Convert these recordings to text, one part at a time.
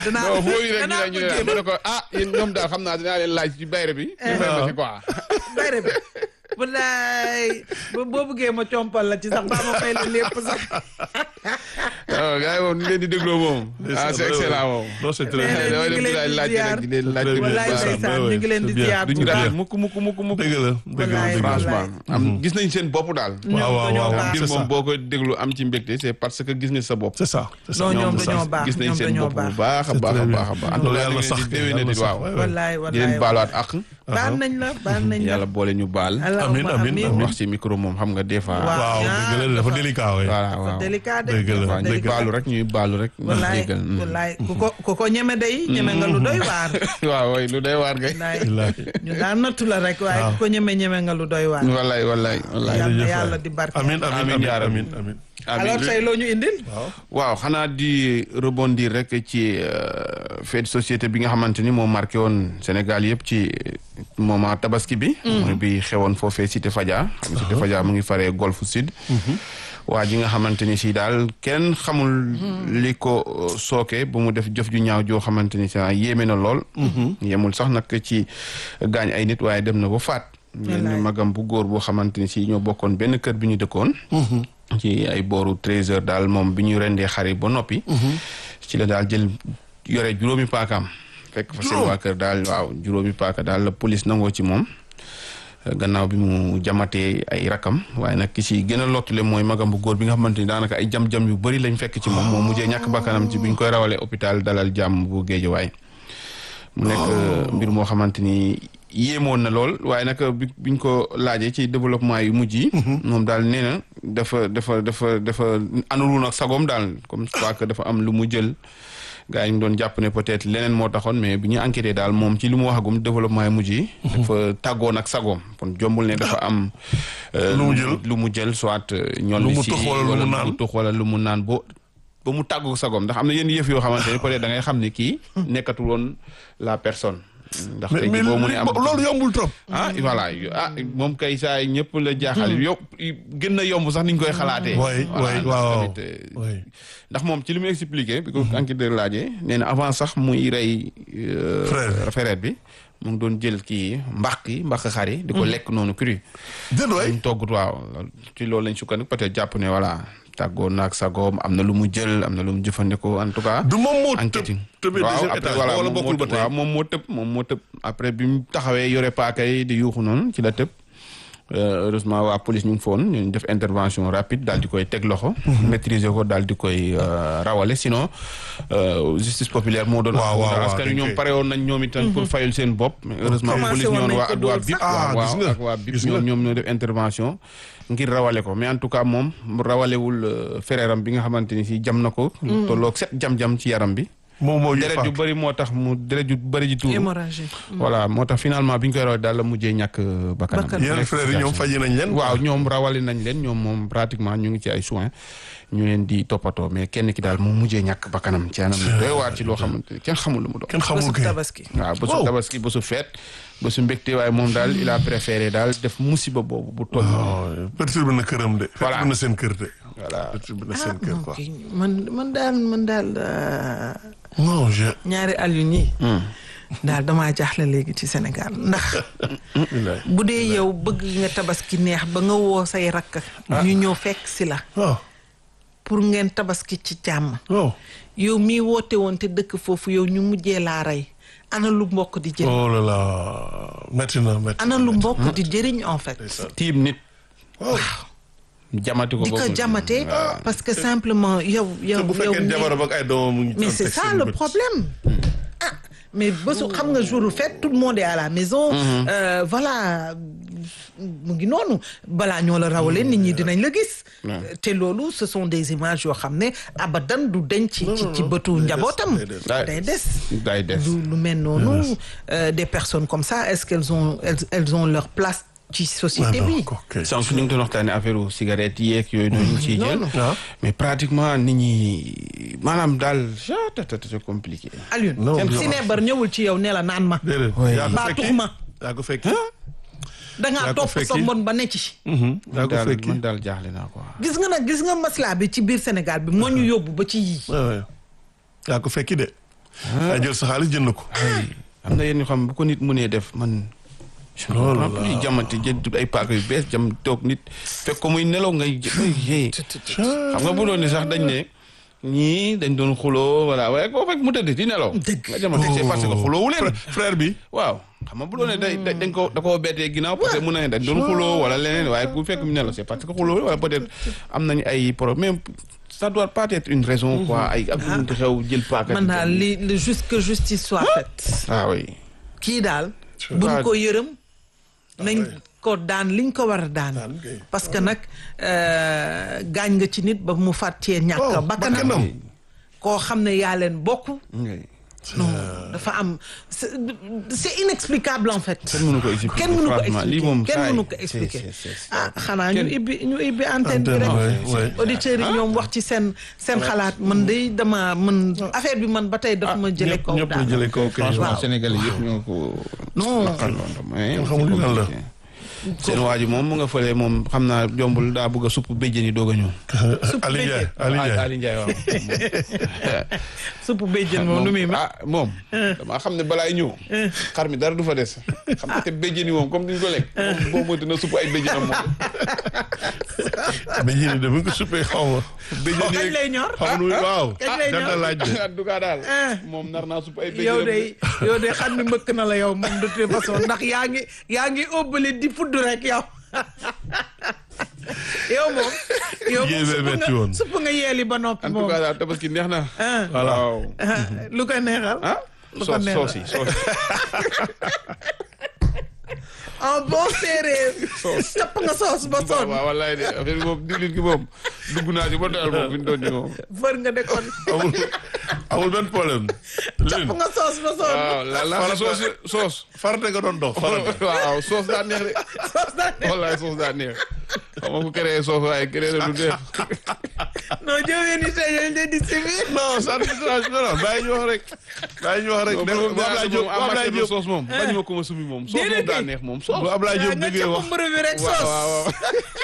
danaa non foo yi rek ñu danaa ne ñu ko ne jéem mu ne ko ah yéen ñoom daal xam naa dinaa leen laaj ci bayre bi. ñu may ma ci quoi. bayre bi wallaay ba boo bëggee ma compal la ci sax baa ma fay la lépp sax waaw gars yi moom ni leen di dégloo moom. ah c'est excellent moom. non c'est très Nee na damay ñu dem ngi di leen laaj di laaj rek di leen laaj. Très bien. wallaay baax na, ndeysaan ouais, ñu ngi leen di c'est bien. ziar duñu bu baax raté mukk mukk mukk mukk. dëgg la dëgg la Wallaay, dëgg la. franchement am gis nañ seen bopp daal. ñoom waaw, waaw, dañoo waaw. baax mbir c'est moom ça. boo ko déglu am ci mbégte c'est parce que gis nga sa bopp. c'est ça c'est ça non ñoom c'est ça. dañoo baax gis nañ ñoom seen dañoo bopp bu baax baax a C'est baax a très baax a bien. baax. en tout Loolu cas yàlla da sax ngeen di kay, déwénee yàlla di sax, waaw. ouais, ouais. wallaay di leen wallaay baaluwaat ak. baal nañ la baal nañ la yàlla boole ñu baal. Amiin, amiin, amiin. wax ci micro moom xam nga des fois. Waaw. waaw dëgg la dafa délicat ouais. voilà dafa waaw. délicat de Dëgg la, dafa waaw ñuy délicat. baalu rek ñuy baalu rek. ñu wallaay jéggal. Mm. wallaay ku ko ku ko ñeme day ñeme nga lu doy waar waaw waay lu day waar kay. wallaay Wallaahi. ñu daan nattu la rek waaye ku ko ñeme ñeme nga lu doy waar wallaay wallaay wallaay. yàlla Jërëjëf yàlla waay. di barke amiin amiin Amiin, amiin yaa rabbi. amiin amiin alors tey loo ñu indil waaw xanaa di rebondir rek ci euh, fait de société bi nga xamante ni moo marqué woon Sénégal yëpp ci moment tabaski bi. mooy bi xewoon foofee Cité Fadia. xam Cité Fadia mu ngi faree Golfe Sud. waa ji nga xamante ni si daal kenn xamul li ko euh, sooke ba mu def jëf ju ñaaw joo xamante ni si yéeme na lool. yemul sax nag ci gaañ ay nit waaye dem na ba faat. Wallaay. benn magam bu góor boo xamante ni si ñoo bokkoon benn kër bi ñu dëkkoon. ci ay booru treize heures daal moom bi ñu rendee xar yi ba noppi. ci la daal jël yore juróomi paakaam. fekk fa seen Juróom? waa kër daal waaw juróomi paaka daal la police nangoo ci moom. gannaaw bi mu jamatee ay rakam waaye nag ki si gën a lottule mooy magam bu góor bi nga xamante ni daanaka ay jam-jam yu bëri lañ fekk ci moom moo mujjee ñàkk bakkanam ci bi ñu koy rawalee hôpital dalal jàmm bu Géejawaay mu nekk mbir moo xamante ni yéemoon na lool waaye nag bi biñ ko laajee ci développement yu mujj yi. moom daal nee na dafa dafa dafa dafa anulul nag sagoom daal comme quoi que dafa am lu mu jël. gaa yi ñu doon jàpp ne peut-être leneen moo taxoon mais bi ñu enquêté daal moom ci li mu waxagum développement yu mujj yi. dafa tàggoon ak sagoom kon jombul ne dafa am. euh, Lu mu jël. lu mu jël soit. ñool Lu mu si tux wala lu mu naan. mu tux wala lu mu naan bo ba mu tàggu sagoom ndax am na yenn yëf yoo xamante ne peut-être da ngay xam ne kii nekkatul woon la personne. ndax mais tey mais jii boo mu ne am loolu yombul trop ah voilà ah moom kay saa yi ñëpp la jaaxal yow gën na yomb sax ni ñu koy xalaatee. waay Voilà, waay ndax waaw tamit, euh, waay ndax moom ci li mu expliqué. bi ko enquêteur laajee nee na avant sax muy rey. euh, Frère. frère bi mu ngi doon jël kii mbaq yi mbaq xar yi. di ko lekk noonu cru. déet waay ñu toggut waaw ci loolu lañ sukkandiku peut-être jàpp ne voilà tàggoon naag sagoom am na lu mu jël am na lu mu jëfandikoo en tout cas. du moom moo enquête tëb yi tëbee waaw deuxième après étage voilà wala moom moo bokkul ba tëb tey waaw moom moo tëb moom moo tëb après bi mu taxawee yore paaka yi di yuuxu noonu ci la tëb Euh, heureusement waa police ñu ngi foon ñu def intervention rapide daal di koy teg loxo. maîtriser ko daal di koy euh, rawale sinon euh, justice populaire moo doon. Waaw, waaw, waaw, askan wi dañ ñoom koy- pare woon nañ ñoom itam pour fayul seen bopp. mais heureusement Commencé police woon ñoon nañ waa ko waa dóor BIP. sax. Ah, waaw gis nga, ak waa BIP gis nga. ñoom ñoom ñoo def intervention ngir rawale ko mais en tout cas moom mu rawalewul euh, frère am bi nga xamante ni si jam na ko. tolloog set jam-jam ci yaram bi. moom moo deret ju yëfaat bëri moo tax mu deret ju bëri ji tuuru. hémorragie voilà moo tax finalement bi ñu koy rawale daal la mujjee ñàkk euh, bakkanam. Bakkan. yeneen frères yi ñoom faji nañ leen waaw ñoom rawale nañ leen ñoom moom pratiquement ñu ngi ci ay soins ñu leen di toppatoo mais kenn ki daal moom mujjee ñàkk bakkanam ci anam yu doy waar ci loo xamante ni kenn xamul lu mu doon. kenn xamul bésub kay tabaski waaw bésu Wow. tabaski bésu feet bésu mbégte waaye moom daal il a préféré daal def musiba boobu bu toll. waaw perturbé na këram de Voilà. perturbé na seen kër de voilà perturbé na seen kër quoi ok man man daal man daal euh, non je ñaari Alioune yi daal damaa jaaxle léegi ci Sénégal ndax bilaay bu dee yow bëgg nga tabaski neex ba nga woo say rakk ñu ñëw fekk si la waaw pour ngeen tabaski ci jàmm waaw yow mii woote woon te dëkk foofu yow ñu mujjee laa rey ana lu mbokk di jëriñ oh là là métti na métti ana lu mbokk di jëriñ en fait tiim nit waaw jamati ko di ko boobu. jamate parce que simplement yow yow te bu yow fekkee mii- jabaram ak ay doomam mu ngi mais doon c'est teg ça seen le bët. problème ah mais bésu xam nga jour fête tout le monde est à la maison euh, voilà mu ngi noonu balaa ñoo la rawalee nit ñi dinañ la gis te loolu ce sont des images yoo xam ne abadan du denc ci ci ci bëtu njabootam day des. day des day des. lu lu mel noonu euh, des personnes comme ça est-ce qu'elles ont elles, elles ont leur place ci Ah société non, bi ok. sànq ñu ngi doon waxtaanee affaire u cigarette yeeg yooyu noonu ñu ciy jël. Ah. mais pratiquement nit ñi maanaam daal ja c'est compliqué. Alioune Non, seen non. sineebar ñëwul ci yow ne la naan ma déedéet Oui. yaa ko baa fekki tux ma yaa ko fekki dangaa Yaa ko topp sa fekki. mbon ba ne ci Mhm, yaa ko daal fekki man daal jaaxle naa quoi. gis nga nag gis nga maslaa bi ci biir Sénégal bi moo ñu yóbbu ba ci yii Ouais, ouais. yaa ko fekki de yaa jël sa xaalis jënd ko. am na yenn yoo xam bu ko nit mënee def man. je ne Loolu comprends la. plus jamante jël ay paaka yu bees jam toog nit fekk ko muy nelaw ngay jë xam nga bu doon ni sax dañ ne ñii dañ doon xuloo voilà waaye koo fekk mu tëdd di nelaw. Dëgg. nga jamante c'est parce que xuloowu leen. Frère- frère bi. waaw xam nga bu doon ne day day- dañ ko da koo bettee ginnaaw peut être mun na ne dañ doon xuloo wala leneen waaye ku fekk mu nelaw c'est parce que xuloo wala peut être am nañu ay problème ça doit pas être une raison quoi ay ak lu munti xew jël paaka. man daal li li juste que justice soit faite ah oui. kii daal buñ ko yërëm nañ ko daan liñ ko war a daan Daan kay. parce que nag euh, gaañ nga ci nit ba mu fàttee ñàkk Oh, bakkanam bakkanam. koo xam ne yaa leen bokk oui. non dafa am c'est c'est inexplicable en fait kenn mënu ko expliquer kenn mënu ko franchement lii expliquer moom kenn saa yi mënu ko c'est- expliquer c'est- c'est- ah xanaa ñu kenn- ibbi ñu ibbi antenne bi Antenne, rek ouais, ouais. auditeurs yi ñoom wax ci seen seen xalaat man de dama man affaire bi man ba tey dafa ma jële ñëpp kaw ñëpp la daal jëlee kaw kay. franchement Waaw. Sénégalais yëpp ñoo ko. Non. naqarloo mais Kenn xamul lan la. seen waa ji moom mu nga fële moom xam naa jombul daa bëgg a supp béjjën yi doog a ñëw. Ali Ndiaye Ali Ali Ndiaye. Ali Ndiaye waaw. suppu béjjën moom nu muy ma ah moom. damaa xam ne balaay ñëw. xar mi dara du fa des. xam nga te béjjën yi moom comme duñ ko lekk. moom boo moytu na supp ay béjjënam moom. mais yéen de bu ñu ko suppee xaw ma. béjjën kañ lay ñor xaw ma waaw. kañ lay jar na ñor laaj de. en tout cas daal. Ah. moom nar naa supp ay béjjënam. yow de yow de xam ne mbëkk na la yow moom de toute façon ndax yaa ngi yaa ngi óbbali di fudd rek yow yow moom yow moom Yéen a supp metti nga woon. supp nga yeeli ba noppi en tout moom cas daal tabaski neex na. ah Voilà. waaw. lu ko neexal ah. lu ko soos neexal soos yi soos yi. en bon séeréer capp nga soos ba sonn waaw wallaay de affaire bi moom diwlin gi moom dugg naa ci ba doyal moom fi mu doon nii moom. fër nga de kon amul amul benn problème. capp Lune nga soos ba sonn waaw la la Farata- soos soos. farate nga doon dox farate. waaw soos daa neex de soos daa ne wallaay soos daa neex xam nga ku créé soos waaye créé na lu neex. non jëwee ni tey yéen leen di civil non ça ne change non non bàyyi ñu wax rek. bàyyi ñu wax rek. moom ne moom bu Ablaye Diop bu en Ablaye matière de Diop soos moom bañ ma ko ma sumi moom. soos moom Déedéet daa kay. neex moom soos. bu Ablaye Diop nga déggee capp wax. mbërë bi rek waaw soos waaw waaw.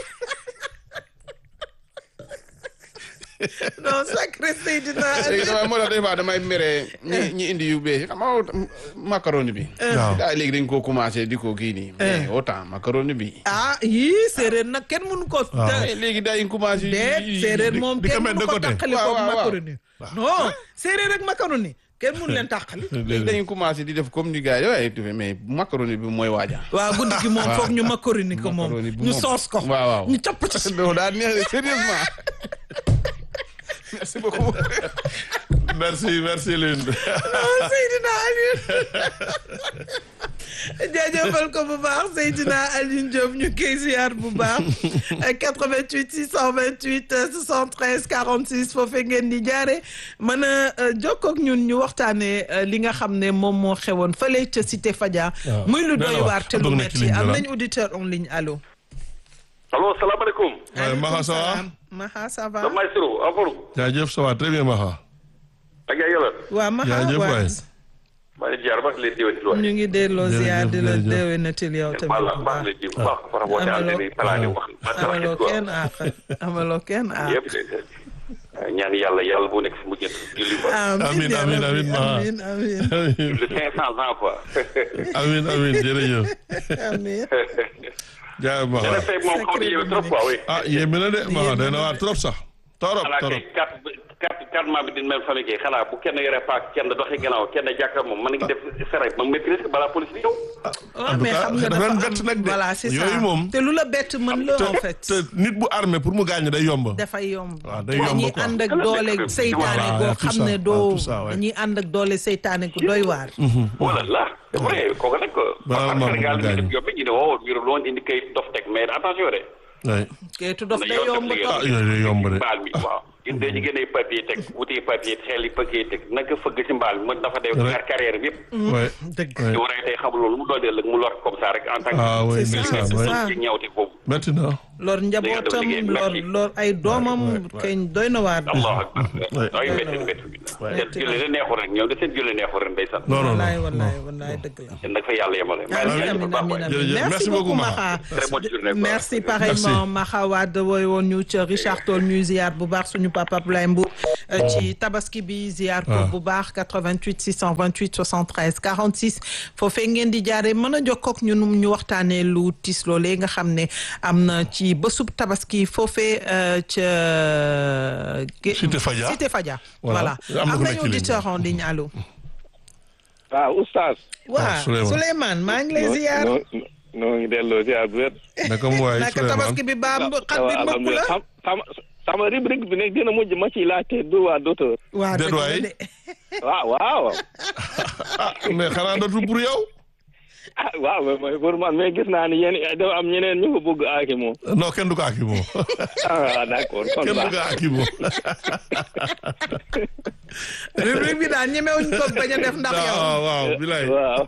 non sacré Seydina léegi damay moo tax des fois damay mere ñi ñi indi yu bees xam nga macaroni bi. waaw. daa léegi dañ koo commencé di ko kii nii. mais autant macaroni bi. ah yii séeréer nag kenn mënu ko Waaw. Eh, léegi dañ commencé. déet séeréer moom di ko kenn mettre mënu de ko côté. tàqali Waaw, ko waaw, waaw. macaroni non séeréer ak macaroni kenn mënu leen tàqali léegi dañu commencé di def comme ni gars yi waaye tuuti mais macaroni bi mooy waaja. waaw guddi gi moom foog ñu macaroni ko moom Macaroni bi ñu moom. soos ko waaw waaw. ñu capp ci non daa neex de sérieusement. merci beaucoup. merci merci Lune. Seydina Alioune jaajëfal ko bu baax Seydina Alioune Diop ñu koy ziar bu baax 88 628 73 46 foofee ngeen di jaare mën a jokkoo ak ñun ñu waxtaanee euh, li nga xam ne moom moo xewoon fële ca Cité Fadia. waaw. muy lu Nee na doy wax, waar te lu dugg na ci metti ligne bi am la. nañ auditeur en ligne allo. allo salaamaaleykum. Ouais, Maha, ça va salaam. Maha ça va. Dame Maïsirou Afourou. jaajëf ça va très bien Maha. ak yaa yàlla. waa Maha jaajëf waa waay. maa ngi ziar baax leen déwéniti waay. ñu ngi delloo Jërëjëf, ziar di la jërëjëf. déwénatil yow tamit baal bu baax baax. leen di bu baax par rapport à Amaloo- ni plan yi wax. amaloo kenn àq amaloo kenn àq. yëpp ñaan yàlla yàlla bu nekk fi mu jënd julli ba. Amiin, ya amiin, Rabbi, amiin, Maha. amiin amiin le cinq cent ans quoi. amiin amiin jërëjëf. amiin. jaajëf dana Maha. fay moom xaw na yéeme trop quoi oui. ah yéeme na de Maha day na waar trop sax. torop xanaa torop. kay quatre quatre quatre mois bi di même famille kay xanaa bu kenn yore paak kenn doxee gannaaw kenn jàkkaar moom mën nga def fere ba maîtrise ko balaa police bi ñëw. waaw tout mais cas, xam nga dafa dafa leen am bett nag de. voilà c'est ça Yooyu moom- te lu la bett mën la en fait. te nit bu armé pour mu gaañ day yomb. dafay yomb. waaw day yomb dañuy quoi. ànd ak Voilà, doole nekk- seytaane voilà, goo tout xam ça, ne waaw, doo tout ça, ouais. dañuy ànd ak doole seytaane gu doy waar. wala la vrai kooku nag. Balaa parce maa que Sénégal bëgg a mi gaañ. def yombi ñu ne woo biir loon indi kayit dof teg mais attention de. oui. kayitu dof na day yoon yomb def trop. ah yooyu day yomb de. mbaal mi waaw ñun dañu gën ay papier teg wuti papier xel yi papier teg naka fëgg si mbaal mi mën dafa def Ouais. car carrière bi yëpp oui. dëgg. oui. di war a tey xamul loolu mu doon ëllëg mu lor comme ça rek en tant que ah oui C'est ça, ndeysaan c'est oui. ça. ci ñawte boobu métti na. lor njabootam liggéey bi lor merci. lor ay doomam kañ doy na waar allahu akbar Ouais. ay métti métti seen julli de neexul rek ñoom de seen julli neexul rek ndeysaan non non wallaay non. wallaay wallaay dëgg la yéen nag fa yàlla yemale Amin, amin, amin, amin. Jërëjëf. Merci, Merci beaucoup, beaucoup, Maxa. Très bonne journée, quoi. Merci pareillement Maxa Wade wooy woon ñu ca Richard Toll ñuy ziar bu baax suñu papa Abdoulaye Mbour euh, ci tabaski bi ziar ko bu baax 88 628 73 46 foofee ngeen di jaare mën a jokkook ñun ñu waxtaanee lu tiis loolee nga xam ne am na ci bésub tabaski foofee euh, ca Gé- Cité Fadia. Cité Fadia Voilà. voilà Am na am ku nañu nekk ci ligne bi. auditeur en ligne allo waaw oustaz. waaw Souleymane. Souleymane maa ngi lay ziar noo noo ngi delloo ziar bu wér. naka mu waay naka tabaski bi baam xat bi mbëpp la Sam- sama sama rubrique bi nag dina mujj ma ciy laajte droit d'auteur. waa Déet dëgg la waay. de waaw waaw. ah mais xanaa dootul pour yow. ah waaw mais mooy pour man mais gis naa ni yéen dafa am ñeneen ñu ko bëgg aaki moom. non kenn du ko aki moom ah d'accord kon kenn du baax ko aki moom. rubrique bi daal ñemewuñ ko bañ a def ndax yow waaw waaw bilay waaw.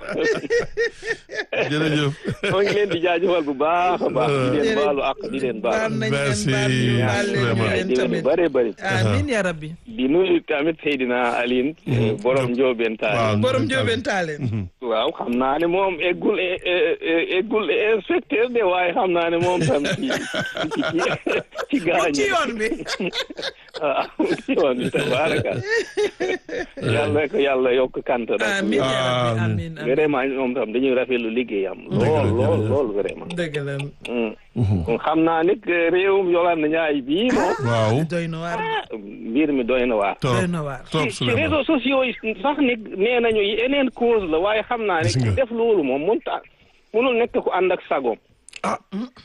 jërëjëf. moo ngi leen di jaajëfal bu baax a baax. di leen Jërëjëf. baalu ak di leen baal baal. nañ leen Merci, baal ñu baal leen ñu vraiment. ay leen déwén yu tamit bëree bëri. amiin ya rabbi di nuyu tamit Seydina Aline. borom Ndiobène Tall. waaw. borom jóobeen taaleen waaw xam naa ne moom eggul e- e- e- eggul inspecteur de waaye xam naa ne moom tam ci ci ci ci gaañ ci yoon bi waaw ci yoon bi tabaraka yàlla ko yàlla yokk kant rek amiin ya rabbi Amiin. amiin amiin vraiment moom tam dañuy rafetlu liggéeyam lool lool lool vraiment dëgg la Mm. kon xam naa nit réewum Yolande Ndiaye bii moom waaw. doy na waar ah, mbir mi doy na waar trop doy na waar trop ci ci Souleymane. réseaux sociaux yi sax nit nee nañu yeneen cause la waaye xam naa ne Gis nga. ku def loolu moom mënut a mënul nekk ku ànd ak sagoom ah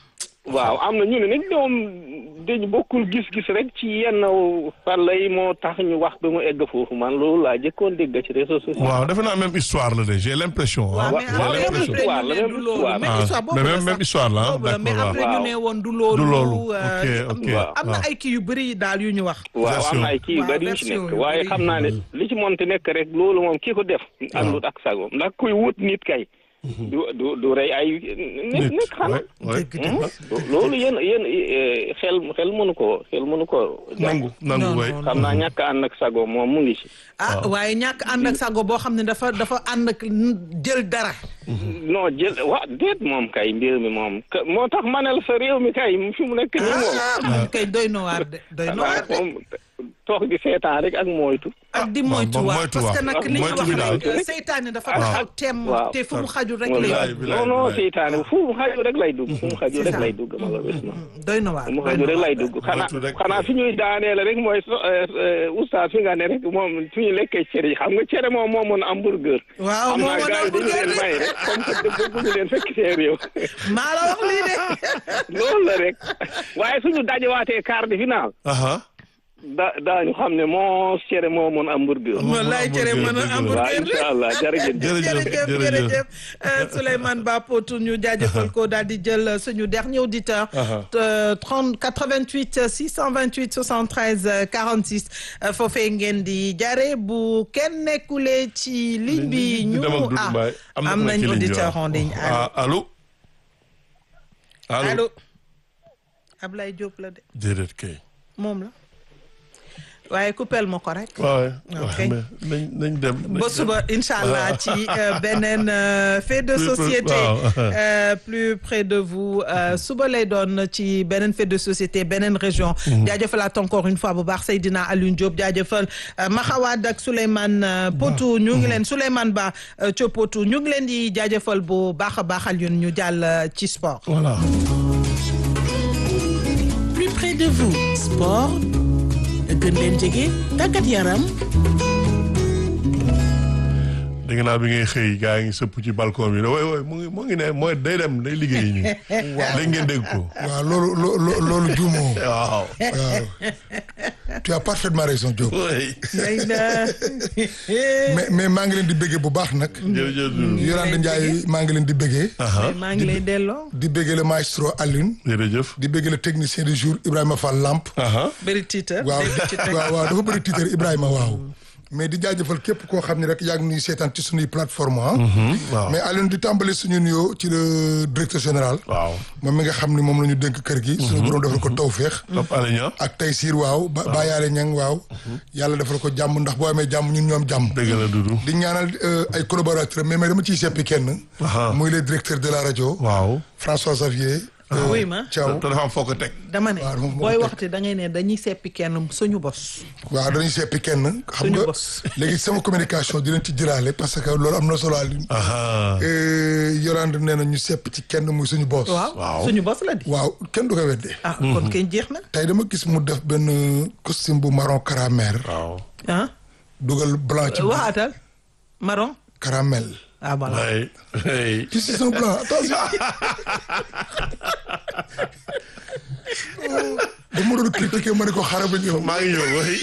waaw am na ñu ne nag ñoom dañu bokkul gis-gis rek ci yenn fàlla yi moo tax ñu wax ba mu egg foofu man loolu laa jëkkoon dégg ci réseaux sociaux waaw defe naa même histoire la de j'ai l'impression. ah. waaw mais waaw, après même après histoire ñu la, ne même du loolu histoire. même Ah, histoire boobu mais la même- sax. même histoire la, boobu la mais d'accord, après waaw. ñu ne woon du loolu Du loolu. euh, Ok, ok, waaw. am na waaw. ay kii yu bëri daal yu ñu wax waaw am na ay kii yu Waaw, bari yu ci version nekk yu waaye bari. xam naa ne li ci monti nekk rek loolu moom kii ko def àndut ak sagoom ndax kuy wut nit kay du du du rey ay nit nit xanaa ouais, ouais. dëgg dëgg Hmm? loolu yéen yéen eh, xel xel mënu ko xel mënu ko nangu nangu Non, way. non, xam naa ñàkk a ànd ak sagoom moom mu ngi ci ah waaye ñàkk ànd ak sago boo xam ne dafa dafa ànd ak jël dara non jël wa déet moom kay mbir mi moom ka- moo tax manel sa réew mi kay fi mu nekk nii moom ah moom kay doy na waar de doy na waar de moom toog di seetaan rek ak moytu ak di Ah, moytu moom waa moytu parce que waa. nag li ñu Moytu wax bi daal. rek seytaane dafa Waaw. taxaw teem Waaw. te fu mu xaju rek Wallaay. lay bilaay, non non bilaay. seytaane fu mu xaju rek lay dugg fu mu xaju C'est rek ça. lay dugg malheureusement doy na waar fu mu doy xaju na rek lay waar. dugg xanaa Moytu rek. xanaa fi ñuy daaneele rek mooy so oustaz fi nga ne rek moom fi ñu lekkee cere yi xam nga cere moom moo mën hamburger waaw xam moo naa mën gars yi dañu hamburger leen may rek comme que bëgguñu leen fekk seen réew maa la wax lii de loolu la rek waaye suñu dajewaatee quart de finale aha da daañu xam ne moo cere moo mën hamburger wallaay cere mën a waaw hamburger incha allah jërëjëf Jërëjëf, jërëjëf jërëjëf. jërëjëf Euh, Souleymane Ba Potou ñu jaajëfal ko daal di jël euh, suñu dernier auditeur Aha. euh, 30 88 euh, 628 73 euh, 46 euh, foofee ngeen di jaare bu kenn nekkulee ci ligne bi ñu dem ak Doudou ah Mbaye. am na am ku nekk nañ ci ligne bi, auditeur waaw. en ligne ah allo. allo allo Ablaye Diop la de déedéet kay. moom la waaye coupel ma ko rek waaw Ok. waaw mais nañ nañ dem. nañ ba dem. suba incha allah ci euh, beneen euh, fait de Plus- plus- société waaw. euh, plus près de vous euh, suba lay doon ci beneen fait de société beneen région jaajëfalaat encore une fois bu baax Seydina Alioune Diop jaajëfal euh, Maxawad ak Souleymane euh, Potou ñu ngi leen Souleymane Ba euh, ca Potou ñu ngi leen di jaajëfal bu baax a baax Alioune ñu jàll euh, ci sport voilà. plus près de vous sport gën leen jege tàggat yaram dégg naa bi ngay xëy gaa ngi sëpp ci balcon bi ne woy woy mu ngi mu ngi ne mooy day dem day liggéey ñu. léegi ngeen dégg ko. waaw loolu loo- loo- loolu juumoo waaw. waaw tu as parfaitement raison Diop oui. ngay na mais mais maa ngi leen di bëggee bu baax nag jërëjëf Doudou. Yolande Ndiaye maa ngi leen di bëggee maa ngi lay delloo di bëggee le maestro Alioune jërëjëf. di bëggee le technicien du jour Ibrahima Fall Lamp aha bëri titre waaw dégg ci teg. waaw waaw dafa bëri titre Ibrahima waaw mais di jaajëfal képp koo xam ne rek yaa ngi nuy seetaan ci suñuy plateforme ah waaw. mais Alioune di tàmbali suñu nuyoo ci le directeur général waaw. moom mi nga xam ni moom la ñu dénk kër gi suñu borom defal ko tawféex Top Alenia. ak tey siir waaw ba bàyyaale ñang waaw yàlla defal ko jàmm ndax boo amee jàmm ñun ñoom jàmm dëgg la Doudou. di ñaanal euh, ay collaborateurs mais mais dama ciy seppi kenn Aha. muy le directeur de la rajo waaw. François Xavier euh, oui ma Thiaw te dafa am foo ko teg. dama ne waaw, moom moo booy ko waxte da ngay ne dañuy seppi kenn suñu bos waaw dañuy seppi kenn xam Suñu nga bos. léegi sama communication di leen ci jëlaale parce que loolu am na solo Alioune aha Euh, Yolande nee na ñu sepp ci kenn muy suñu boss waaw Waaw. suñu bos la di waaw kenn du ko weddee ah kon kay jeex na tey dama gis mu def benn costume bu marron caramel waaw. ah dugal blanc ci biir waxaatal marron caramel ah voilà ay ay. ci c'est un blanc attention ba mu doon critiquer ma ne ko xaaral ba ñëw maa ngi ñëw way.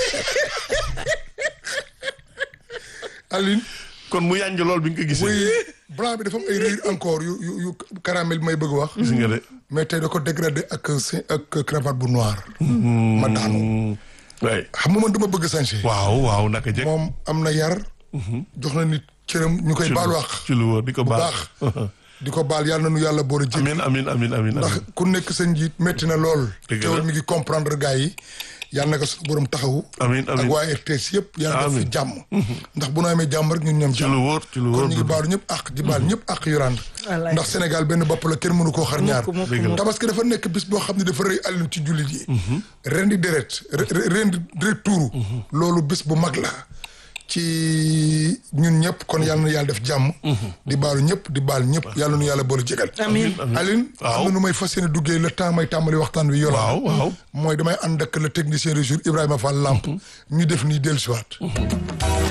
Aline kon mu yànj lool bi nga ko gisee. oui blanc bi dafa am ay riir encore yu yu yu caramel bi may bëgg wax gis nga de. mais tey da ko dégradé ak si- ak cravate bu noir ma daanu way. xam nga man dama bëgg sañse waaw waaw naka jekk. moom am na yar jox na nit cëram ñu koy baal wax ci lu wóor di ko bu baax. baax di ko baal yàlla na nu yàlla boole jégg amin amin amin amin ndax amin. ku nekk sa njiit métti na lool Dëgg la. teewul mi ngi comprendre gars yi yàlla na ko suñu borom taxawu Amiin, ak amiin. waa RTS yëpp yàlla def fi Amiin. jàmm ndax bu nu amee jàmm rek ñun ñoom ci lu jàmm wóor ci lu kon wóor. ñu ngi baalu ñëpp ak di baal ñëpp ak yurand Wallaay. ndax Sénégal benn bopp la kenn mënu koo xar ñaar mukk, Dëgg la. mukk. tabaski dafa nekk bis boo xam ne dafa rëy àllin ci jullit yi ren di deret re- re- ren di deret tuuru loolu bis bu mag la ci ñun ñëpp kon yàlla na yàlla def jàmm di baalu ñëpp di baal ñëpp yàlla nu yàlla boole jégal amiin Aline Waaw. am na nu may fas yéene duggee le temps may tàmbali waxtaan wi yola waaw waaw. mooy damay ànd ak le technicien du jour Ibrahima Fall Lamp ñu def nii dellusiwaat